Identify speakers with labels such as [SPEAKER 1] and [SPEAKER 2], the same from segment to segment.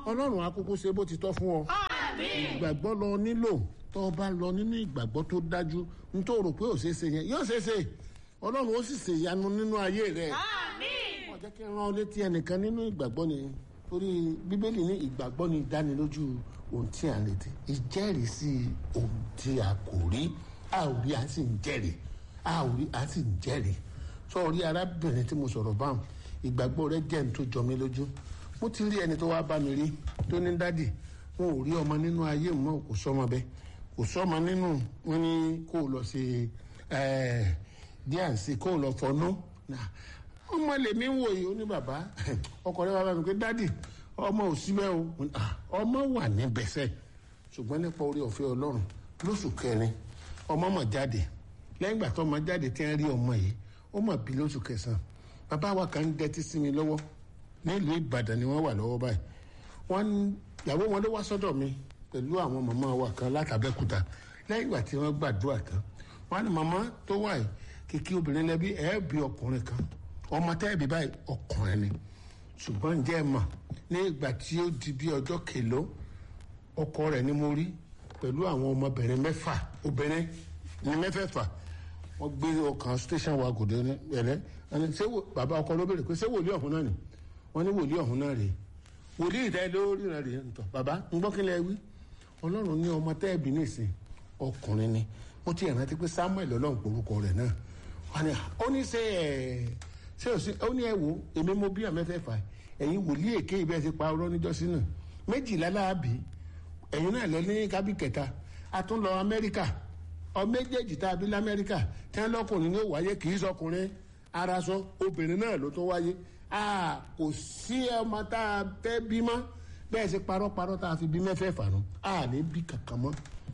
[SPEAKER 1] ọlọ́run akókó ṣe bó ti tọ́ fún ọ ìgbàgbọ́ lọ nílò tó o bá lọ nínú ìgbàgbọ́ tó dájú n tó rò pé ò ṣeé ṣe yẹn yóò ṣeé ṣe ọlọ́run ó sì ṣe ìyanu nínú ayé rẹ wọ́n jẹ́ kí n rán ọ létí ẹnìkan nínú ìgbàgbọ́ ni torí bíbélì ní ìgbàgbọ́ ni ìdánilójú ohun tí a ń retí ìjẹ́rìísí ohun tí a kò rí a ò rí a sì ń jẹ́rìí a ò rí a sì ń jẹ́rìí sọ rí arábìnrin tí mo sọ̀rọ̀ báwọn ìgbàgbọ́ rẹ jẹ́ ní tó jọ mí lójú mo ti rí ẹni tó wá bá mi rí tó ní dádì wọn ò rí ọmọ nínú ayé mọ́ kò sọmọ bẹ́ẹ̀ kò sọmọ nínú wọn ní kó o lọ ṣe díàǹsì kó o lọ fọnú ọmọ lèmi ń wòye ó ní bàbá ọkọ rẹ bàbá mi pé dádì ọmọ ò síbẹ̀ o ọmọ wà níbẹ̀ sẹ́ ṣùgbọ́n nípa orí ọ̀fẹ́ ọlọ́run lóṣù kẹrin ọmọ mọ̀ jáde lẹ́yìn ìgbà tó ọmọ jáde tí wọ́n rí ọmọ yìí ó mọ̀ bí lóṣù kẹsàn-án bàbá wa kan ń dẹ́tí sí mi lọ́wọ́ nílùú ìbàdàn ni wọ́n wà lọ́wọ́ báyìí wọ́n ìyàwó wọn ló wá sọ́dọ̀ mi pẹ̀lú àwọn màmá wa kan látàbẹ́kúta lẹ́yìn ìgbà tí wọ́n gbàdúrà tán wọ́n ní màmá tó wà yìí kìkì obìnrin lẹ́bí ẹ̀ bí ọkùnrin kan ọmọ tẹ́ẹ̀bí báyìí ọkùnrin ni ṣùgbọ́n ǹjẹ́ ẹ mọ̀ ní ìgbà tí ó di bí ọjọ́ kèló ọkọ rẹ̀ ni mo rí pẹ̀lú àwọn ọmọbìnrin mẹ́fà obìnrin ní mẹ́fẹ̀ẹ̀fà wọ́n gbé ọkàn station wa gòdè ẹ̀rẹ́ ẹni ṣé bàbá ọkọ ló béèrè pé ṣé wòlíì ọ̀hún náà ni wọ́n ní wòlíì ọ̀hún náà rèé wòlíì ìdá ló ríran rèé ntọ́ bàbá ń gbọ́ kí lẹ wí ọlọ́run ní ọmọ tẹ́ẹ̀bì nìsín ọkùnrin ni mo ti rántí pé samuel ọlọ́run porúkọ rẹ̀ náà wọ́n ní ó ní ṣe ẹ̀ ṣé o sí ó ní ẹ wo èmi mo bí àmẹ́fẹ́fà ẹ̀yin wòlíì èké ibẹ̀ ti pa ọ̀rọ̀ níjọ́sí náà méjìlá láàbì ẹ̀yin náà lọ ní kábí kẹta a tún lọ amẹ́ríkà ọ méjèèjì tá a bí lamẹ́ríkà tí wọ́n lọ́kùnrin ní ó wáyé kì í sọkùnrin araṣọ obìnrin náà ló tó wáyé a kò sí ọmọ tá a fẹ́ bí mọ́ bẹ́ẹ̀ ṣe parọ́parọ́ tá a fi bí mẹ́fẹ̀ẹ̀fà nù a ní bí kankan mọ́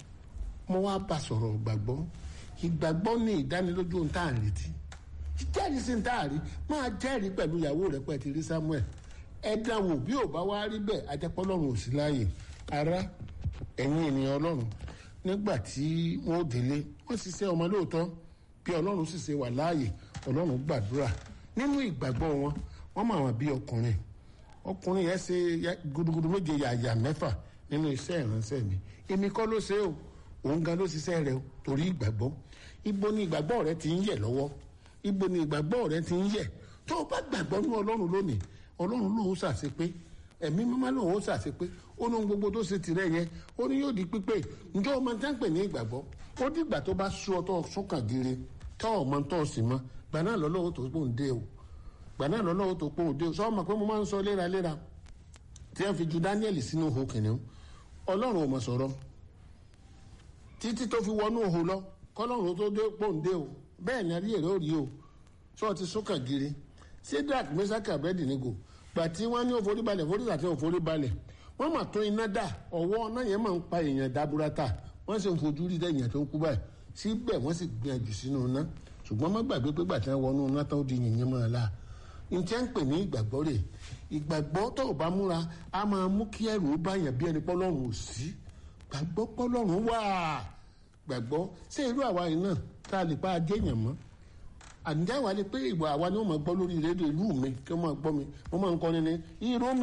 [SPEAKER 1] mo wá bá sọ̀rọ̀ gbàgbọ́ ìgbàgbọ́ ní ìdánilójú ohun tá à ń retí jẹ́rìí sí tá a rí máa jẹ́rìí pẹ̀lú ìyàwó rẹ̀ pẹ̀ ti rí samuel ẹ̀dá wò bí ò bá wá rí bẹ́ẹ̀ ajẹ́pọ̀ ọlọ́run ò sí láàyè ara ẹ̀yin ènìyàn ọlọ́run nígbà tí wọ́n délé wọ́n ṣiṣẹ́ ọmọ lóòótọ́ bí ọlọ́run sì ṣe wà láàyè ọlọ́run gbàdúrà nínú ìgbàgbọ́ wọn wọ́n mọ̀ àwọn bí ọkùnrin ọkùnrin yẹn ṣe gudugudu méje yàyà mẹ́fà nínú iṣẹ́ ìránṣẹ́ mi èmi kọ́ ló ṣe o òun gan ló ṣiṣẹ́ rẹ o torí ìgbàgbọ́ ibo ni ìgbàgbọ́ rẹ ti ń yẹ̀ lọ́wọ́ ibo ni ìgbàgbọ́ rẹ ti ń yẹ̀ tó o bá gbàgbọ́ ní ọlọ́run lónìí ọlọ́run lòun ṣàṣe pé ẹ̀mí mímọ́ lòun ó ṣàṣe pé ó ní gbogbo tó ṣe tirẹ̀ yẹn ó ní yóò di pípé njẹ́ o máa ń tẹ́ǹpẹ̀ ní ìgbàgbọ́ ó dìgbà tó bá sú ọ tó sọ́kàn gire tó o máa ń tọ́ sí mọ́ gbà náà lọ́lọ́wọ́ tó pò ń dé o gbà náà lọ́lọ́wọ́ tó pò ń dé o sọ ma pé mo máa ń sọ léraléra tí wọ́n fi ju Daniel sínú ihò kìnìún ọlọ́run ò mọ̀ sọ̀rọ̀ títí tó fi wọnú ihò lọ kọ́lọ́run tó dé pò ń dé o bẹ́ẹ̀ ni ayé rẹ̀ ó rí o sọ ti sọ́kàn gire Shadrach Meshach Abednego gbà tí wọ́n ní òforí balẹ̀ forí àti òforí balẹ̀ wọ́n mà tó iná dà ọwọ́ náà yẹn máa ń pa èèyàn dábúrátà wọ́n sì ń fojú rí dẹ́yìn tó ń kú báyìí síbẹ̀ wọ́n sì gbìyànjú sínú iná ṣùgbọ́n má gbàgbé pé gbà tí wọ́n wọnú iná tó di yìnyín mọ́ ọ la n tí ń pè ní ìgbàgbọ́ rẹ̀ ìgbàgbọ́ tó o bá múra a máa mú kí ẹrù ó báyàn bí ẹni pọ́lọ́run ò sí gbàgbọ́ pọ́lọ́run wà gbàgbọ́ ṣé irú àwa yìí náà tá a lè pa ajéèyàn mọ́ àǹjẹ́ wa ni pé ìwà àwa ni wọ́n máa gbọ́ lórí rédíò ìlú mi kí wọ́n máa gbọ́ mi wọ́n máa ń kọ́ni ní irú mi